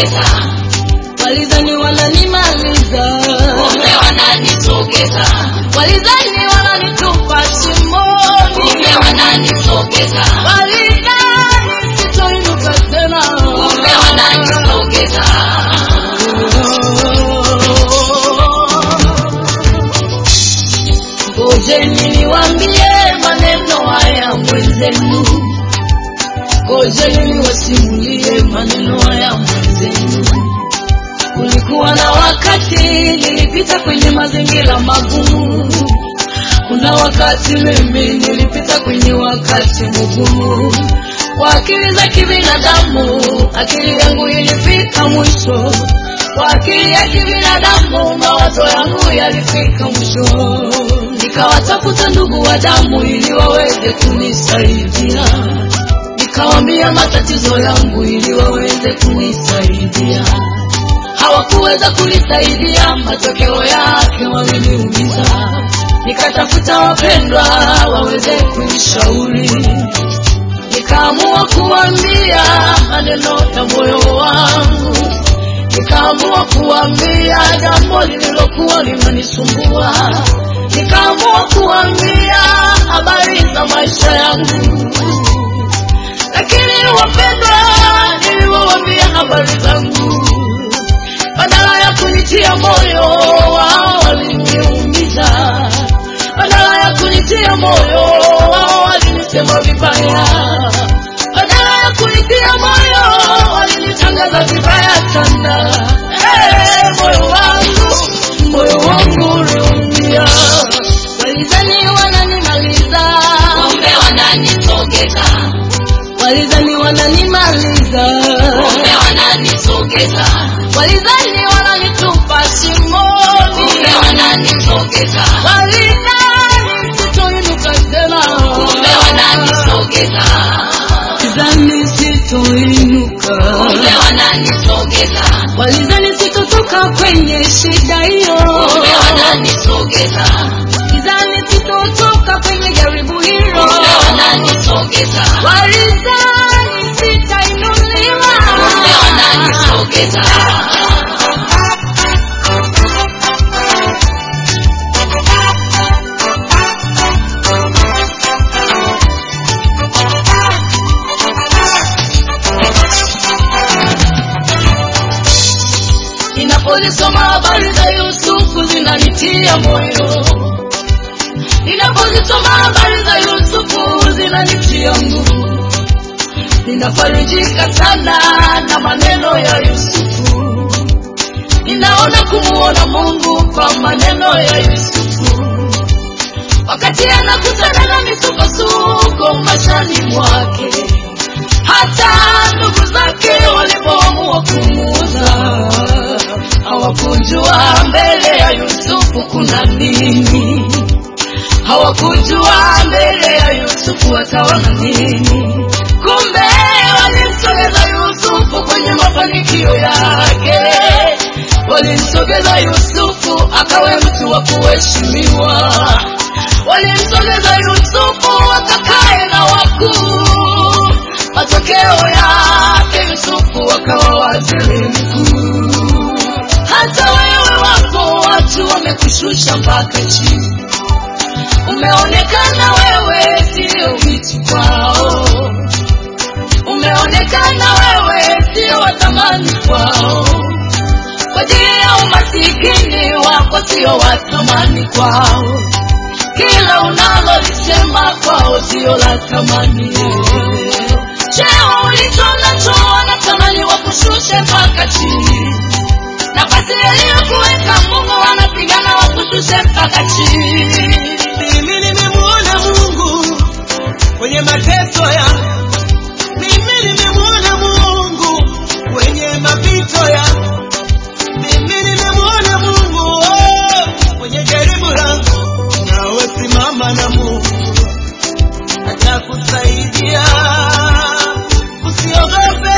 wananisogeza, Walidhani wananimaliza, kumbe wananisogeza, walidhani wananitupa shimoni, kumbe wananisogeza, walidhani sitoinuka tena. kumbe wananisogeza. Ngojeni niwaambie maneno haya mwenzenu, ngojeni niwasimulie maneno haya mwenzenu. Kulikuwa na wakati nilipita kwenye mazingira magumu, kuna wakati mimi nilipita kwenye wakati mgumu. Kwa akili za kibinadamu, akili yangu ilifika mwisho. Kwa akili ya kibinadamu, mawazo yangu yalifika mwisho. Nikawatafuta ndugu wa damu ili waweze kunisaidia, nikawambia matatizo yangu ili waweze kunisaidia. Hawakuweza kunisaidia, matokeo yake waliniumiza. Nikatafuta wapendwa waweze kunishauri, nikaamua kuambia maneno ya moyo wangu, nikaamua kuambia jambo lililokuwa linanisumbua, nikaamua kuambia habari za maisha yangu, lakini wapendwa, niliwaambia habari zangu, badala ya kunitia moyo, wao waliniumiza, badala ya kunitia moyo, wao walinisema vibaya, badala ya kunitia moyo, walinitangaza vibaya sana. Hey, moyo wangu, moyo wangu uliumia, walidhani wananimaliza, Kumbe wananisogeza, walidhani wananimaliza, kumbe wananisogeza, walidhani wananitupa shimoni, kumbe wananisogeza, walidhani sitoinuka tena, kumbe wananisogeza, walidhani sitoinuka, kumbe wananisogeza, walidhani sitotoka kwenye shida hiyo, kumbe wananisogeza, walidhani sitotoka kwenye jaribu hilo, kumbe wananisogeza, walidhani sitainuliwa, kumbe wananisogeza. Ninapozisoma habari za Yusufu zinanitia moyo, ninapozisoma habari za Yusufu zinanitia nguvu, ninafarijika sana na maneno ya Yusufu, ninaona kumuona Mungu kwa maneno ya Yusufu, wakati anakutana na misukosuko maishani mwake hata ndugu zake walipoamua kumuuza hawakujua mbele ya Yusufu kuna nini, hawakujua mbele ya Yusufu ataona nini. Kumbe walimsogeza Yusufu kwenye mafanikio yake, walimsogeza Yusufu akawe mtu wa kuheshimiwa, walimsogeza Yusufu akakae na wakuu matokeo yake Yusufu akawa waziri mkuu. Hata wewe wapo watu wamekushusha mpaka chini, umeonekana wewe sio kitu kwao, umeonekana wewe sio watamani kwao, kwa ajili ya umasikini wako sio watamani kwao, kila unalolisema kwao sio la thamani cheo ulicho nacho wanatamani wakushushe mpaka chini, nafasi yaliyokuweka Mungu wanapigana wakushushe mpaka chini. Mimi nimemwona Mungu kwenye mateso yangu, mimi nimemwona Mungu kwenye mapito yangu, mimi nimemwona Mungu oh, kwenye jaribu langu. Nawe simama na Mungu atakusaidia, usiogope.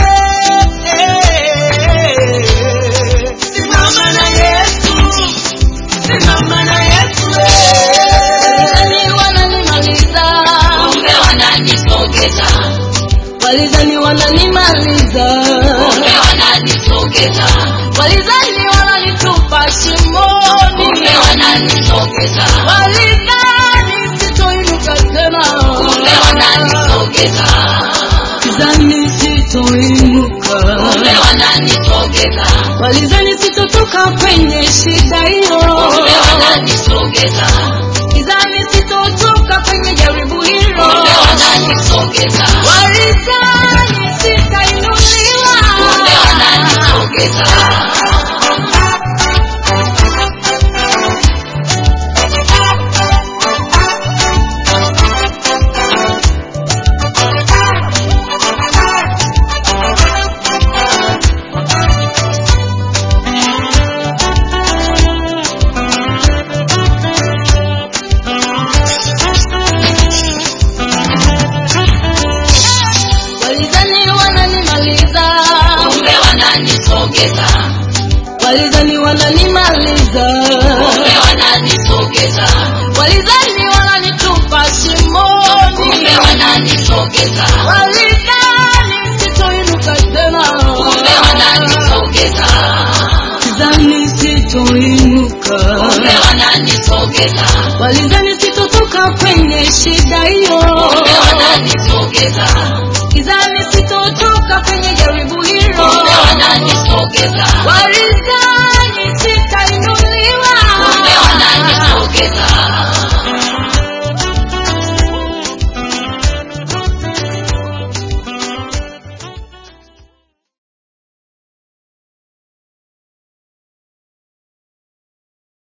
Simama na Yesu, simama na Yesu. Walidhani wananimaliza, Kumbe wananisogeza, walidhani wananimaliza, kumbe wananisogeza Walidhani wananitupa shimoni, kumbe wananisogeza walidhani sitoinuka tena, kumbe wananisogeza walidhani sitoinuka, kumbe wananisogeza walidhani sitotoka kwenye shida hiyo, kumbe wananisogeza walidhani sitotoka kwenye jaribu hilo, kumbe wananisogeza walidhani sitainuliwa, kumbe wananisogeza walidhani wananimaliza, kumbe wananisogeza walidhani wananimaliza, kumbe wananisogeza walidhani wananitupa shimoni, kumbe wananisogeza walidhani sitoinuka tena, kumbe wananisogeza walidhani sitoinuka, kumbe wananisogeza walidhani sitotoka kwenye shida hiyo, kumbe wananisogeza walidhani sitotoka kwenye jaribu hilo, kumbe wananisogeza walidhani sitainuliwa, kumbe wananisogeza